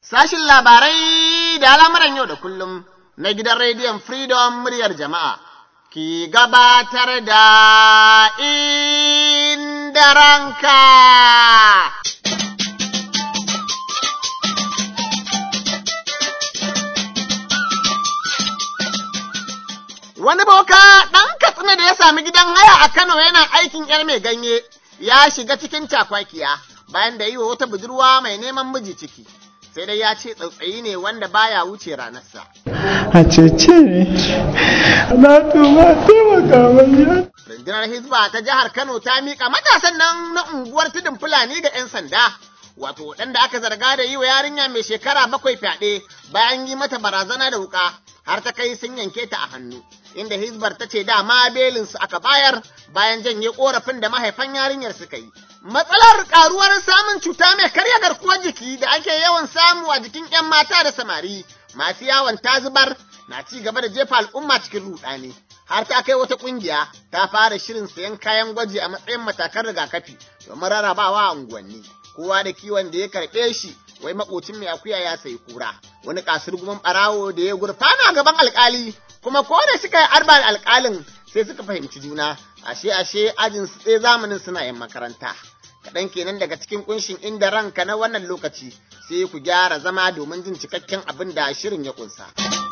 Sashin labarai da al'amuran yau da kullum na gidan rediyon Freedom muryar jama'a ki gabatar da inda ranka. Wani boka ɗan katsina da ya sami gidan haya a Kano yana aikin ‘yar mai ganye ya shiga cikin cakwakiya bayan da yi wa wata budurwa mai neman miji ciki. Sai dai ya ce tsautsayi ne wanda baya wuce ranarsa. A cece ne, na tuba taimaka mai Rundunar Hizba ta jihar Kano ta miƙa matasan nan na unguwar tudun Fulani ga 'yan sanda. Wato waɗanda aka zarga da yi wa yarinya mai shekara bakwai fyaɗe bayan yi mata barazana da wuƙa har ta kai sun yanke ta a hannu. Inda Hizbar ta ce dama belinsu aka bayar bayan janye ƙorafin da mahaifan yarinyar suka yi. Matsalar ƙaruwar samun cuta mai karya garkuwar jiki da ake yawan samu a jikin 'yan mata da samari masu yawon tazubar na ci gaba da jefa al'umma cikin ruɗani. har ta kai wata kungiya ta fara shirin sayan kayan gwaji a matsayin matakan rigakafi domin rarrabawa a unguwanni kowa da kiwon da ya karɓe shi wai makocin mai akuya ya sayi kura wani kasir gumin barawo da ya gurfana gaban alkali kuma ko da suka yi arba da alkalin sai suka fahimci juna ashe ashe ajin su tsaye zamanin suna yin makaranta kaɗan kenan daga cikin kunshin inda ranka na wannan lokaci sai ku gyara zama domin jin cikakken abin da shirin ya kunsa.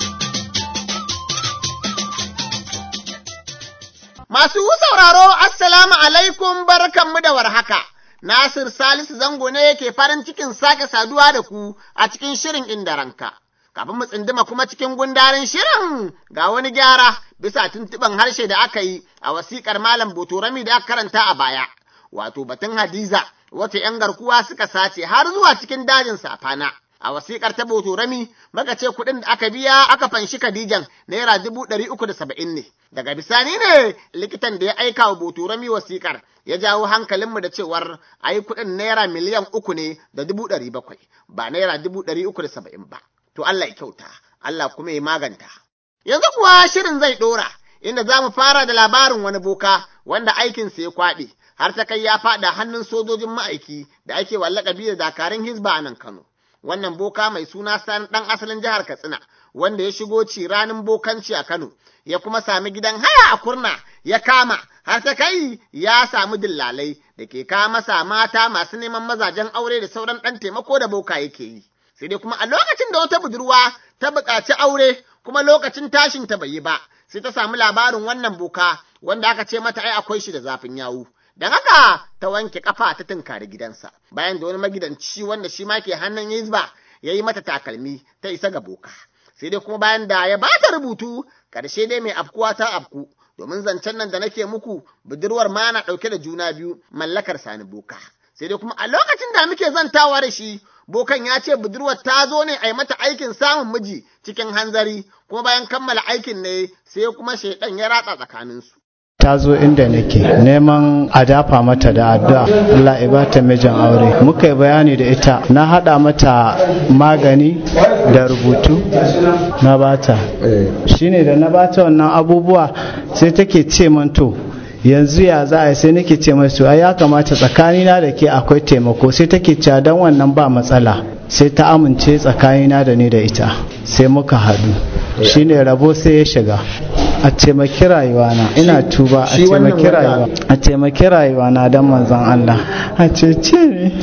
Masu sauraro, Assalamu alaikum barkanmu da warhaka. Nasir Salisu Zango ne yake farin cikin sake saduwa da ku a cikin shirin inda ranka. Kafin mu tsinduma kuma cikin gundarin shirin ga wani gyara bisa tuntuɓen harshe da aka yi a wasiƙar Malam Botorami da aka karanta a baya. Wato batun Hadiza, wata ‘yan garkuwa suka sace har zuwa cikin dajin safana. a wasiƙar ta Botorami maka ce kuɗin da aka biya aka fanshi Khadijan naira dubu ɗari uku da saba'in ne. Daga bisani ne likitan da ya aika wa Botorami wasiƙar ya jawo hankalinmu da cewar a yi kuɗin naira miliyan uku ne da dubu ɗari bakwai ba naira dubu ɗari uku da saba'in ba. To Allah ya kyauta, Allah kuma ya maganta. Yanzu kuwa shirin zai ɗora inda za mu fara da labarin wani boka wanda aikinsa ya kwaɗe. Har ta kai ya faɗa hannun sojojin ma'aiki da ake wallakabi da dakarun Hizba a nan Kano. wannan boka mai suna sani ɗan asalin jihar Katsina, wanda ya shigo ci ranin bokanci a Kano, ya kuma sami gidan haya a kurna ya kama, har ta kai ya samu dillalai da ke kawo masa mata masu neman mazajen aure da sauran ɗan taimako da boka yake yi. Sai dai kuma a lokacin da wata budurwa ta buƙaci aure kuma lokacin tashin ta bai yi ba, sai ta samu labarin wannan boka wanda aka ce mata ai akwai shi da zafin yawu. Don haka ta wanke kafa ta tunkari gidansa, bayan da wani magidanci wanda shi ma ke hannun Hizba ya yi mata takalmi ta isa ga boka. Sai dai kuma bayan da ya bata rubutu, ƙarshe dai mai afkuwa ta afku, domin zancen nan da nake muku budurwar ma na ɗauke da juna biyu mallakar sani boka. Sai dai kuma a lokacin da muke zantawa da shi, bokan ya ce budurwar ta zo ne a yi mata aikin samun miji cikin hanzari, kuma bayan kammala aikin ne sai kuma shaidan ya ratsa tsakaninsu. ta zo inda nake neman a dafa mata da addu'a Allah ya bata mijin aure muka yi bayani da ita na hada mata magani da rubutu na bata shine da na bata wannan abubuwa sai take ce man to yanzu ya za a yi sai nake ce masu ai ya kamata tsakanina da ke akwai taimako sai take cewa dan wannan ba matsala sai ta amince tsakanina da ni da ita sai muka haɗu shine rabo sai ya shiga a taimaki rayuwana ina tuba a taimaki rayuwa a taimaki rayuwana don manzon Allah a cece ne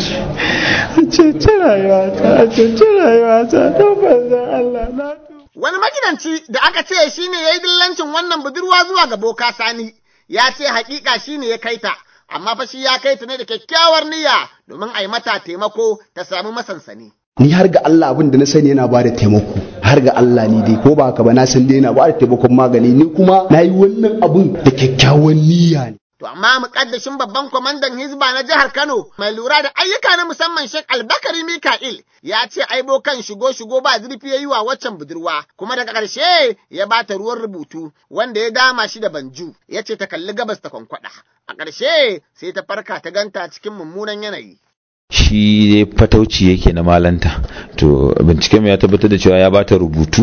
a cece rayuwata a cece rayuwata don manzon Allah na Wani magidanci da aka ce shi ne ya yi dillancin wannan budurwa zuwa ga boka sani ya ce hakika shi ne ya kai ta amma fa shi ya kai ta ne da kyakkyawar niyya domin a yi mata taimako ta samu masansani. ni har ga Allah abin da na sani yana ba da taimako har ga Allah ni dai ko ba ka ba na san dai yana ba da taimakon magani ni kuma na yi wannan abin da kyakkyawan niyya ne To amma mukaddashin babban kwamandan Hizba na jihar Kano mai lura da ayyuka na musamman Sheikh Albakari Mika'il ya ce aibo kan shigo shigo ba zurfi yayi wa waccan budurwa kuma daga ƙarshe ya bata ruwan rubutu wanda ya dama shi da banju ya ce ta kalli gabas ta kwankwada a ƙarshe sai ta farka ta ganta cikin mummunan yanayi. shi dai fatauci yake na malanta to binciken ya tabbatar da cewa ya bata rubutu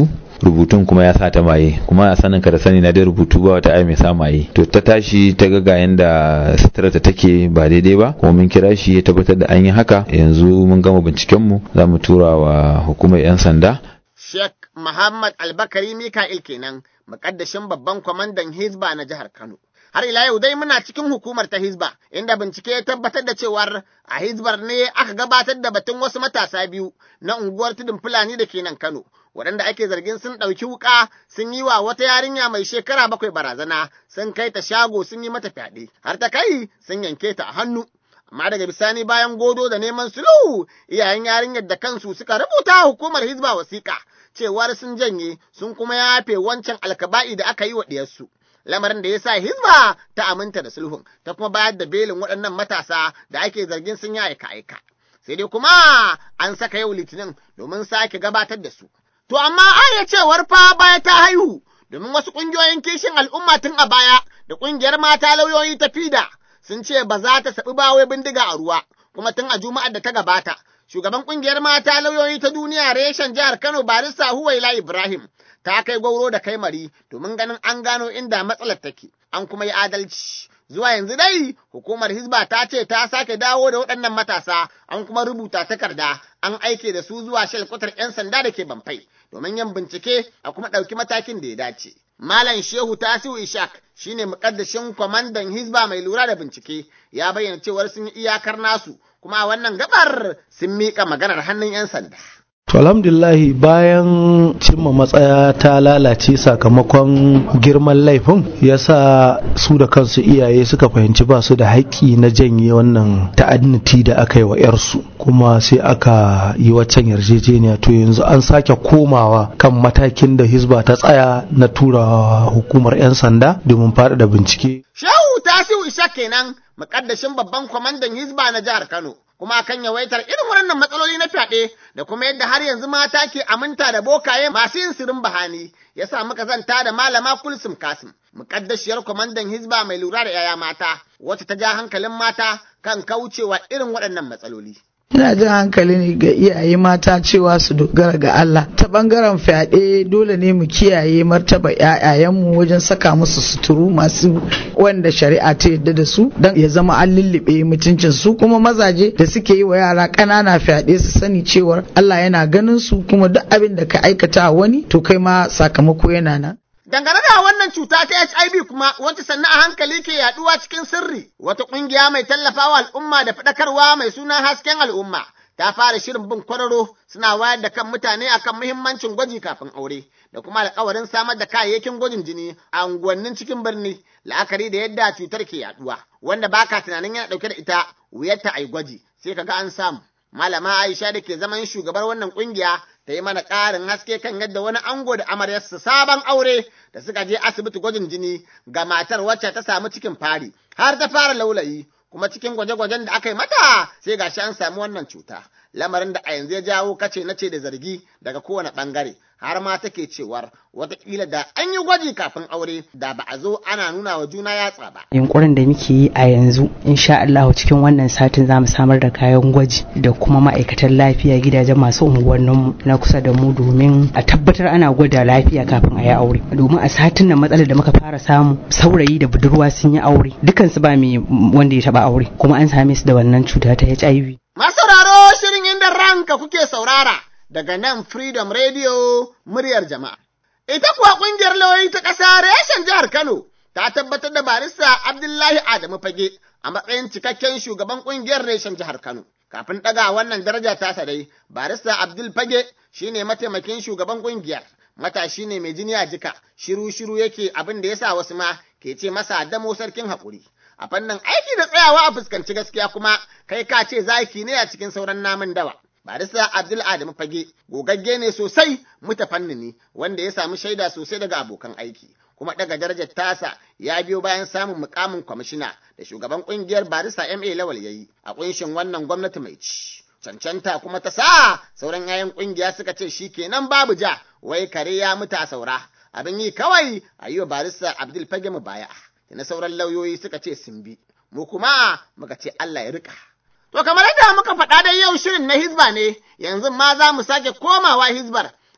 rubutun kuma ya sa ta maye kuma a sanin ka da sani na dai rubutu ba wata aya mai sa maye to ta tashi ta ga ga yanda sutura ta take ba daidai ba kuma mun kira shi ya tabbatar da an yi haka yanzu mun gama binciken mu za mu tura wa hukumar yan sanda Sheikh Muhammad Albakari Mika'il kenan mukaddashin babban kwamandan Hizba na jihar Kano har ila yau dai muna cikin hukumar ta Hizba, inda bincike ya tabbatar da cewar a Hizbar ne aka gabatar da batun wasu matasa biyu na unguwar tudun Fulani da ke nan Kano, waɗanda ake zargin sun ɗauki wuƙa sun yi wa wata yarinya mai shekara bakwai barazana, sun kai ta shago sun yi mata fyaɗe, har ta kai sun yanke ta a hannu. Amma daga bisani bayan godo da neman sulhu, iyayen yarinyar da kansu suka rubuta hukumar Hizba wasiƙa, cewar sun janye sun kuma yafe wancan alkaba'i da aka yi wa ɗiyarsu. lamarin da ya sa hizba ta aminta da sulhun ta kuma bayar da belin waɗannan matasa da ake zargin sun yi aika aika sai dai kuma an saka yau litinin domin sake gabatar da su to amma aya cewar fa baya ta haihu domin wasu ƙungiyoyin kishin al'umma tun a baya da ƙungiyar mata lauyoyi ta fida sun ce ba za ta saɓi bawai bindiga a ruwa kuma tun a juma'ar da ta gabata shugaban ƙungiyar mata lauyoyi ta duniya reshen jihar Kano barista Huwaila Ibrahim ta kai gwauro da kai mari domin ganin an gano inda matsalar take, an kuma yi adalci. Zuwa yanzu dai hukumar Hizba ta ce ta sake dawo da waɗannan matasa an kuma rubuta takarda an aike da su zuwa shalkwatar 'yan sanda da ke Bamfai domin yin bincike a kuma ɗauki matakin da ya dace. Malam Shehu Tasiu Ishak shine muƙaddashin kwamandan Hizba mai lura da bincike ya bayyana cewar sun yi iyakar nasu kuma a wannan gabar sun miƙa maganar hannun 'yan sanda. To alhamdulillahi bayan cimma matsaya ta lalace sakamakon girman laifin yasa su da kansu iyaye suka fahimci ba su da haƙƙi na janye wannan ta'adniti da aka yi wa 'yarsu kuma sai aka yi waccan yarjejeniya to yanzu an sake komawa kan matakin da hizba ta tsaya na tura hukumar 'yan sanda domin faɗaɗa bincike. Shehu Tasiu Ishak kenan muƙaddashin babban kwamandan hizba na jihar Kano. kuma kan yawaitar irin waɗannan matsaloli na fyaɗe da kuma yadda har yanzu mata ke aminta da bokaye masu yin sirin bahani ya sa muka zanta da malama kulsum kasim muƙaddashiyar kwamandan hizba mai lura da yaya mata wacce ta ja hankalin mata kan kaucewa irin waɗannan matsaloli. Ina jin hankali ne ga iyaye mata cewa su dogara ga Allah. Ta bangaren fyaɗe dole ne mu kiyaye martaba ‘ya'yayenmu wajen saka musu suturu masu wanda shari'a ta yadda da su don ya zama an lullube mutuncin su kuma mazaje da suke yi wa yara ƙanana fyaɗe su sani cewar Allah yana ganin su kuma duk abin da ka aikata wani to kai ma sakamako yana nan. Dangane da wannan cuta ta HIV kuma wacce sannan a hankali ke yaduwa cikin sirri, wata ƙungiya mai tallafawa al'umma da faɗakarwa mai suna hasken al'umma ta fara shirin bin kwararo suna wayar da kan mutane akan muhimmancin gwaji kafin aure da kuma alƙawarin samar da kayayyakin gwajin jini a unguwannin cikin birni la'akari da yadda cutar ke yaduwa wanda baka tunanin yana ɗauke da ita wuyarta a yi gwaji sai kaga an samu. Malama Aisha da ke zaman shugabar wannan kungiya ta yi mana ƙarin haske kan yadda wani ango da amaryarsa sabon aure da suka je asibiti gwajin jini ga matar wacce ta samu cikin fari har ta fara laulayi kuma cikin gwaje-gwajen da aka yi mata sai gashi an samu wannan cuta lamarin da a yanzu ya jawo kace na ce da zargi daga kowane ɓangare har ma take cewar watakila da an yi gwaji kafin aure da ba a zo ana nuna wa juna yatsa ba. Yunkurin da muke yi a yanzu insha Allah cikin wannan satin za mu samar da kayan gwaji da kuma ma'aikatan lafiya gidajen masu unguwanninmu na kusa da mu domin a tabbatar ana gwada lafiya kafin a yi aure. Domin a satin nan matsalar da muka fara samu saurayi da budurwa sun yi aure dukansu ba mai wanda ya taba aure kuma an same su da wannan cuta ta HIV. Masauraro shirin inda ranka kuke saurara daga nan Freedom Radio muryar jama'a. Ita kuwa ƙungiyar lauyoyi ta ƙasa reshen jihar Kano ta tabbatar da barista Abdullahi Adamu Fage a matsayin cikakken shugaban ƙungiyar reshen jihar Kano. Kafin ɗaga wannan daraja ta dai, barista Abdul Fage shine mataimakin shugaban ƙungiyar. Matashi ne mai jini a jika, shiru-shiru yake abin da ya sa wasu ma ke ce masa damo sarkin haƙuri. A fannin aiki da tsayawa a fuskanci gaskiya kuma kai ka ce zaki ne a cikin sauran namun dawa. Barista Abdul Adamu Fage gogagge ne sosai mutafannini wanda ya samu shaida sosai daga abokan aiki kuma daga darajar tasa ya biyo bayan samun mukamin kwamishina da shugaban kungiyar barista MA Lawal yayi a kunshin wannan gwamnati mai ci. Cancanta kuma ta sa sauran yayan kungiya suka ce shi kenan babu ja wai kare ya mutu a saura abin yi kawai a yi wa barista Abdul Fage mu baya. Na sauran lauyoyi suka ce sun bi mu kuma muka ce Allah ya rika. To kamar yadda muka faɗa da yau shirin na Hizba ne, yanzu ma za mu sake komawa Hizbar,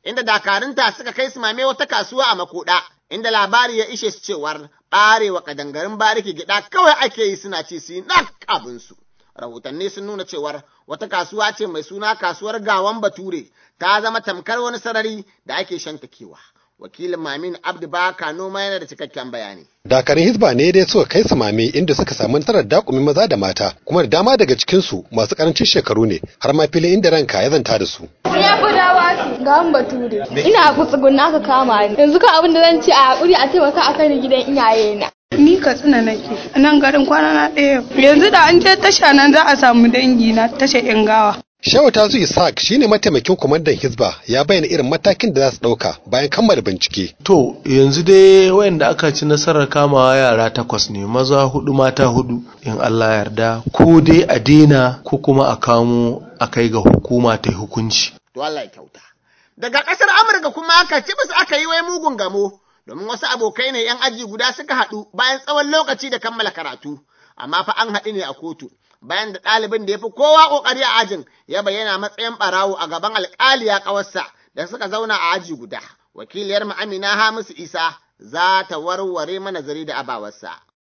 inda dakarunta suka kai su mame wata kasuwa a makoda, inda labari ya ishe su cewar ɓarewa kadangarin bariki gida kawai ake yi suna ci su yi nak abinsu. Rahotanni sun nuna cewar wata kasuwa ce mai suna kasuwar gawan bature ta zama tamkar wani sarari da ake shantakewa. Wakilin Mamin Abdu Baka noma yana da cikakken bayani. dakarun hizba ne dai suka kai samame inda suka samu nasarar dakumi maza da mata kuma da dama daga cikinsu masu karancin shekaru ne har ma filin inda ranka ya zanta da su ya fi dawa ga an bature ina kutsugun aka kama ni yanzu ka abin da zan ci a hakuri a taimaka a kai ni gidan iyaye na Ni Katsina nake, a nan garin kwana na ɗaya. Yanzu da an je tasha nan za a samu dangi na tasha ‘yan gawa. Shehu Tasu Isaac shine mataimakin kwamandan Hizba ya bayyana irin matakin da za su ɗauka bayan kammala bincike. To yanzu dai wayanda aka ci nasarar kamawa yara takwas ne maza hudu mata hudu in Allah yarda ko dai a daina ko kuma a kamo a kai ga hukuma ta hukunci. To Allah ya kyauta. Daga ƙasar Amurka kuma aka ci basu aka yi wai mugun gamo domin wasu abokai ne 'yan aji guda suka haɗu bayan tsawon lokaci da kammala karatu, amma fa an haɗu ne a kotu. bayan da ɗalibin da ya fi kowa ƙoƙari a ajin ya bayyana matsayin ɓarawo a gaban alƙaliya ƙawarsa da suka zauna a aji guda. Wakiliyar mu Amina Hamisu Isa za ta warware mana zari da abawarsa.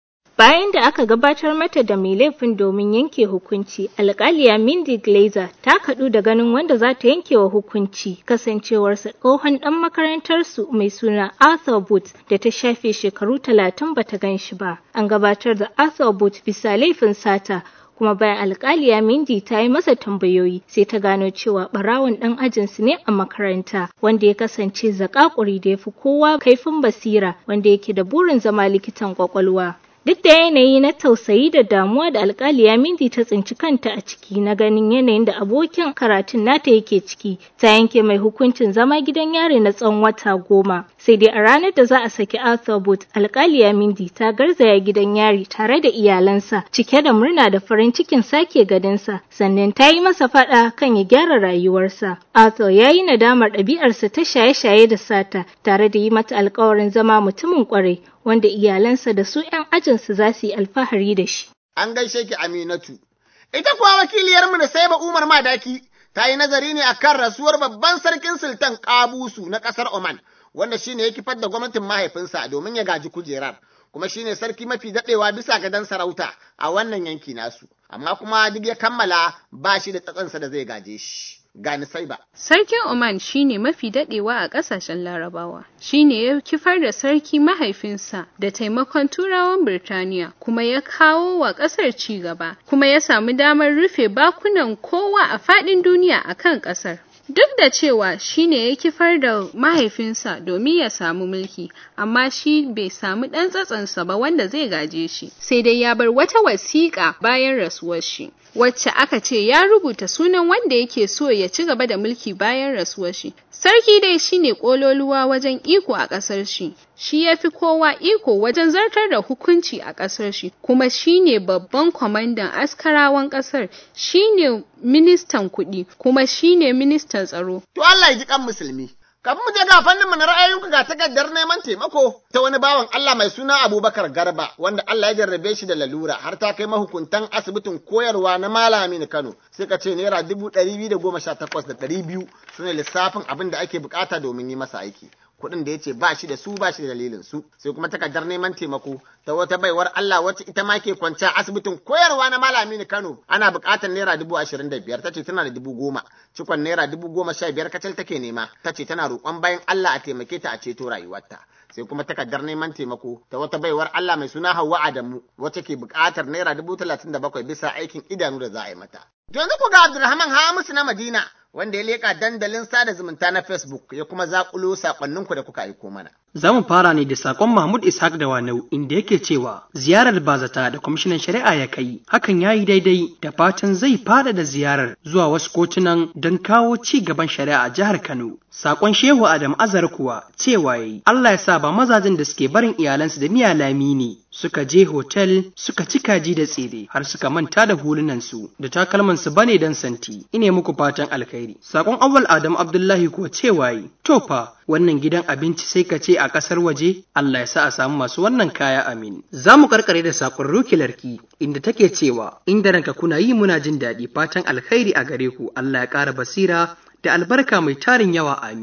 Bayan da aka gabatar mata da mai laifin domin yanke hukunci, alƙaliya Mindy Glazer ta kaɗu da ganin wanda za ta yanke wa hukunci kasancewarsa tsohon ɗan makarantarsu mai suna Arthur Booth da ta shafe shekaru talatin bata gan shi ba. An gabatar da Arthur Booth bisa laifin sata kuma bayan alkaliya Mindy ta yi masa tambayoyi sai ta gano cewa barawon ɗan ajinsu ne a makaranta wanda ya kasance zakakuri da ya fi kowa kaifin basira wanda yake da burin zama likitan kwakwalwa. Duk da yanayi na tausayi da damuwa da alkaliya Mindy ta tsinci kanta a ciki na ganin yanayin da abokin karatun nata yake ciki, ta yanke mai hukuncin zama gidan yari na tsawon wata goma. Sai dai a ranar da za a saki Arthur Booth, alkaliya Mindy ta garzaya gidan yari tare da iyalansa, cike da murna da farin cikin sake gadinsa, sannan ta yi masa faɗa kan ya gyara rayuwarsa. Arthur ya yi nadamar ɗabi'arsa ta shaye-shaye da sata, tare da yi mata alkawarin zama mutumin ƙwarai, wanda iyalansa da su 'yan ajinsu za su yi alfahari da shi. An gaishe ki Aminatu. Ita kuwa wakiliyarmu da Saiba Umar Madaki ta yi nazari ne akan rasuwar babban sarkin sultan Kabusu na ƙasar Oman, wanda shine ya kifar da gwamnatin mahaifinsa domin ya gaji kujerar. kuma shine sarki mafi daɗewa bisa gadon sarauta a wannan yanki nasu, amma kuma duk ya kammala ba shi da tsatsansa da zai gaje shi. gani sai ba. Sarkin Oman shine mafi dadewa a kasashen Larabawa. Shine ya kifar da sarki mahaifinsa da taimakon Turawan Birtaniya kuma ya kawo wa kasar ci gaba kuma ya samu damar rufe bakunan kowa a fadin duniya akan kasar. Duk da cewa shi ne ya kifar da mahaifinsa domin ya samu mulki, amma shi bai samu ɗan tsatsansa ba wanda zai gaje shi, sai dai ya bar wata wasiƙa bayan rasuwar shi. Wacce aka ce ya rubuta sunan wanda yake so ya ci gaba da mulki bayan rasuwar shi. Sarki dai shine ƙololuwa wajen iko a ƙasar shi, shi ya fi kowa iko wajen zartar da hukunci a ƙasar shi, kuma shine babban kwamandan askarawan ƙasar, shine ministan kuɗi, kuma shine ministan tsaro. To Allah ya ji kan musulmi. Kafin mu je ga fannin mu na ra'ayoyinku ga takardar neman taimako ta wani bawan Allah mai suna Abubakar Garba wanda Allah ya jarrabe shi da lalura har ta kai mahukuntan asibitin koyarwa na Malami Kano sai ka ce naira dubu ɗari biyu da goma sha takwas da ɗari biyu su ne lissafin abin da ake bukata domin yi masa aiki. kuɗin da ya ce ba shi da su ba shi da dalilin su sai kuma takardar neman taimako ta wata baiwar Allah wacce ita ma ke kwance a asibitin koyarwa na malami Kano ana buƙatar naira dubu ashirin da biyar ta ce tana da dubu goma cikon naira dubu goma sha biyar kacal take nema ta ce tana roƙon bayan Allah a taimake ta a ceto rayuwarta sai kuma takardar neman taimako ta wata baiwar Allah mai suna Hauwa Adamu wacce ke buƙatar naira dubu talatin da bakwai bisa aikin idanu da za a yi mata. Yanzu ku ga Abdulrahman Hamisu na Madina wanda ya leƙa dandalin sada zumunta na Facebook ya kuma zaƙulo saƙonninku da kuka aiko mana. Za mu fara ne da sakon Mahmud Ishaq da Wanau inda yake cewa ziyarar bazata da kwamishinan shari'a ya kai hakan ya yi daidai da fatan zai fada da ziyarar zuwa wasu kotunan don kawo ci gaban shari'a a jihar Kano. Sakon Shehu Adam Azar kuwa cewa yayi Allah ya sa ba mazajen da suke barin iyalansu da miya lami ne suka je hotel suka ci kaji da tsire har suka manta da hulunansu da takalmansu bane dan santi ine muku fatan alkhairi sakon awwal Adam Abdullahi kuwa cewa yi to fa wannan gidan abinci sai ka ce a ƙasar waje Allah ya sa a samu masu wannan kaya amin. Za mu karkare da sakon Ruki Larki inda take cewa inda ranka kuna yi muna jin daɗi fatan alkhairi a gare ku Allah ya ƙara basira da albarka mai tarin yawa amin.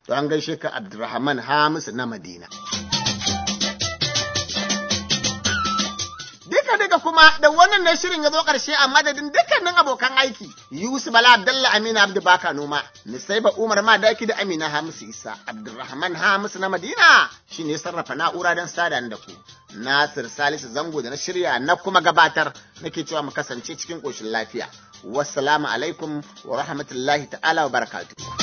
To an gaishe ka Abdulrahman Hamisu na Madina. Duka duka kuma da wannan ne shirin ya zo ƙarshe a madadin dukkanin abokan aiki. Yusuf Bala Abdalla Amina Abdu Baka Noma, Nisaiba Umar Madaki da Amina Hamisu Isa, Abdulrahman Hamisu na Madina shi ne sarrafa na'ura don sada da ku. Nasir Salisu Zango da na shirya na kuma gabatar nake cewa mu kasance cikin ƙoshin lafiya. Wassalamu alaikum wa rahmatullahi ta'ala wa barakatuh.